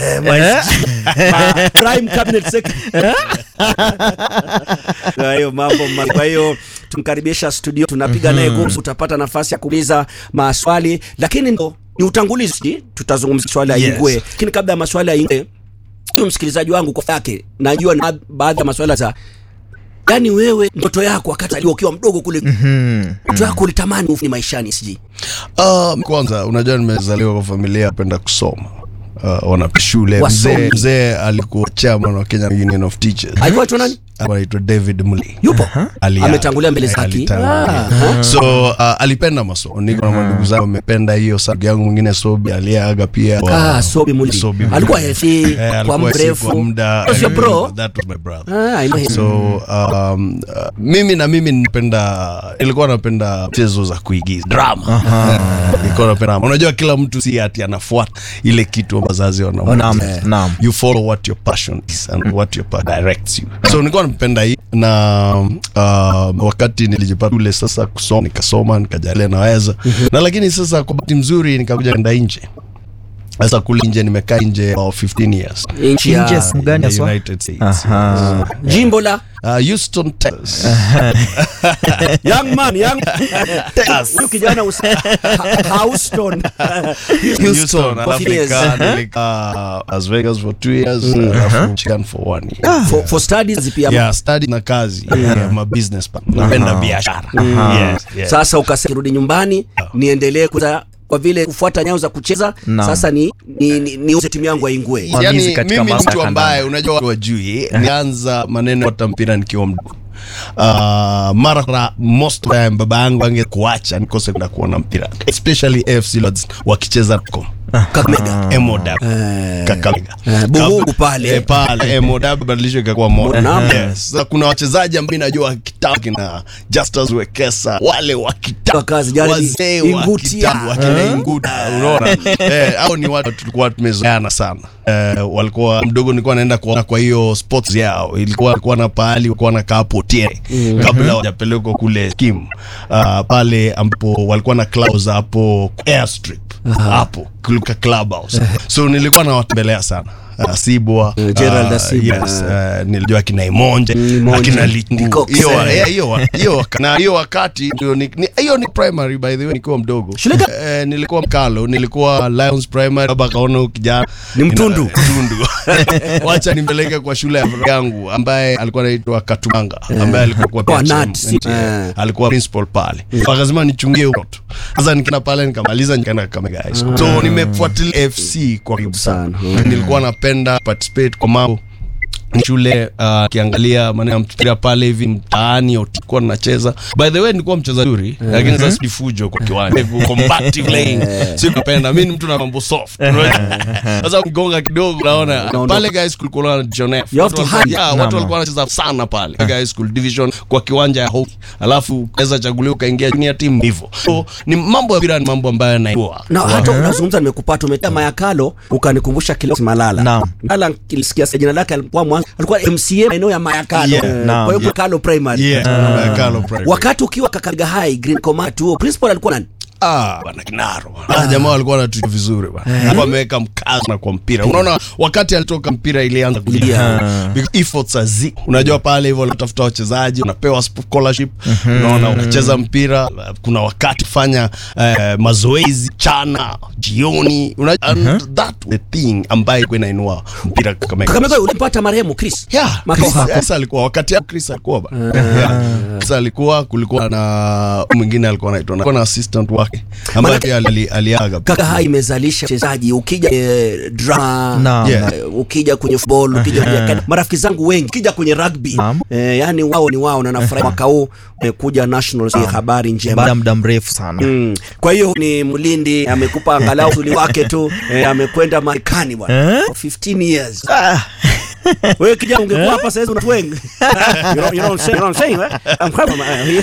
Eh, my- prime cabinet secretary. Kwa hiyo mambo ma- kwa hiyo tumkaribisha studio tunapiga naye gumzo utapata nafasi ya kuuliza maswali lakini ndo ni utangulizi tutazungumzia swali ya Yes. ingwe lakini kabla ya maswali ya ingwe huyu msikilizaji wangu kwa yake najua na baadhi ya maswala za yani wewe ndoto yako wakati alikuwa ukiwa mdogo kule ndoto yako ulitamani ufanye maishani siji Uh, kwanza unajua nimezaliwa kwa familia yapenda kusoma uh, wana shule Wasomi. mzee mzee alikuwa chairman wa Kenya Union of Teachers alikuwa tu nani Alikuwa anaitwa David Muli yupo Ali- ametangulia mbele zake alitangulia. Ah, so uh, alipenda masomo niko na mandugu zangu wamependa hiyo sa- ndugu yangu mwingine Sobi aliaga pia ah Sobi Muli Sobi Muli. alikuwa hefi Eh, kwa alikuwa si mrefu kwa muda Was your bro that was my brother ah I know him. so um, uh, mimi na mimi napenda nilikuwa napenda mchezo za kuigiza drama nilikuwa napenda unajua kila mtu si ati anafuata ile kitu wazazi Naam, wanamwambia naam. you follow what your passion is and what your passion directs you so nilikuwa napenda hii na uh, wakati nilijipata ule sasa kusoma nikasoma nikajalia naweza na lakini sasa kwa bahati mzuri nikakuja kwenda nje sasa kule nje nimekaa nje for 15 years nchi ya Nje sehemu gani in the haswa? United States Aha. jimbo la uh, Houston Texas young man young huyu kijana usi- Ha- Houston Houston, For alafu years. nika- nilikaa Las Vegas for two years, alafu Michigan for one year. for, for studies pia Yeah, study na kazi yeah, ma business partner. napenda biashara yes, yes. sasa ukasema rudi nyumbani niendelee kuza kwa vile kufuata nyayo za kucheza Naam. sasa ni ni, ni, ni uze timu yangu aingwe Wamizi yani katika mimi masuala mtu ya ambaye kandanda. unajua watu wajui nianza maneno ya kufuata mpira nikiwa mdogo Uh, mara kwa most of the time baba yangu angekuacha nikose kwenda kuona mpira especially AFC Leopards wakicheza com Kakamega Emoda Kakamega Eh, Buhungu pale. Eh, pale Emoda badilishwe ikakuwa Moda Naam. yes Sasa kuna wachezaji ambao najua kitambo kina Justus Wekesa wale wa kitambo Wakazi, jali- wazee wa Ingutia. kitambo wakina Inguta unaona eh hao ni watu tulikuwa tumezoeana sana eh, walikuwa mdogo nilikuwa naenda kuona kwa hiyo sports yao ilikuwa ilikuwa na pahali walikuwa na kaa potiere kabla hawajapelekwa kule skim uh, pale ambapo walikuwa na clubs hapo airstrip hapo kulika clubhouse so nilikuwa nawatembelea sana Uh, Sibwa Uh, Gerald uh, Asibwa. yes, uh, nilijua akina Imonje Imonje. akina Litungu Ndikox. hiyo wa- eh, hiyo wa- hiyo waka- na hiyo wakati ndio ni- ni- hiyo ni primary by the way nikiwa mdogo Shule gani? eh, nilikuwa Mkalo nilikuwa Lions primary baba kaona huyu kijana Ni mtundu. Ina- mtundu wacha nimpeleke kwa shule ya yangu ambaye alikuwa anaitwa Katumanga ambaye alikuwa kwa Kwa PHM, Nat, si- NTA. eh. alikuwa principal pale wakasema nichungie huko tu sasa nikaenda pale nikamaliza nikaenda Kakamega High School so nimefuatilia FC kwa karibu sana Sana. nilikuwa napenda participate kwa mambo ni shule uh, kiangalia maneno ya mpira pale hivi mtaani tulikuwa nacheza by the way nilikuwa mcheza zuri lakini sasa sifujo kwa kiwanja combative playing si napenda mimi ni mtu na mambo soft sasa mgonga kidogo naona Unaondoka. pale guys school kuna John F You have to Watu walikuwa- hide. yeah, Naam. watu walikuwa wanacheza sana pale guy school division kwa kiwanja ya hockey alafu ukaweza chaguliwa ukaingia junior team hivyo so ni mambo ya mpira ni mambo ambayo naijua na hata unazungumza nimekupata umetia Mayakalo ukanikumbusha Kilosi Malala Naam. Malala kilisikia jina lake alikuwa mwanzo alikuwa MCA maeneo ya Mayakalo Yeah, Eh, naam. kwa hiyo Mayakalo primary yeah Mayakalo primary. wakati ukiwa Kakamega High Green Command huo principal alikuwa nani Ah, bwana Kinaro. Ah, jamaa walikuwa wanatutia vizuri bwana. Alikuwa ameweka mkazo na kwa mpira. Unaona wakati alitoka mpira ilianza kulia. Because efforts are zi. Unajua pale hivyo wanatafuta wachezaji, unapewa scholarship, unaona unacheza mpira, kuna wakati fanya eh, mazoezi chana, jioni. Unajua and that the thing ambayo ilikuwa inainua mpira kama Kakamega ulimpata marehemu Chris Yeah, Makoha. Chris, yes, alikuwa wakati ya Chris alikuwa ba. Yeah. Chris alikuwa kulikuwa na mwingine alikuwa anaitwa alikuwa na assistant wake ambaye Manake- pia ali- aliaga. Kaka Hai imezalisha wachezaji ukija eh, drama Naam. Yeah. eh, ukija kwenye football ukija kwenye academy. marafiki zangu wengi ukija kwenye rugby Naam. eh, yani wao ni wao na nafurahi mwaka huu eh, kuja national si habari baada njema ya muda mrefu sana Mm. Kwa hiyo ni Mlindi amekupa angalau uzuri wake tu eh, amekwenda Marekani bwana Eh? for 15 years. Wewe kijana ungekuwa hapa sasa unatueng. You know, you know what I'm saying? You know what I'm saying? eh? I'm quite- uh, yes,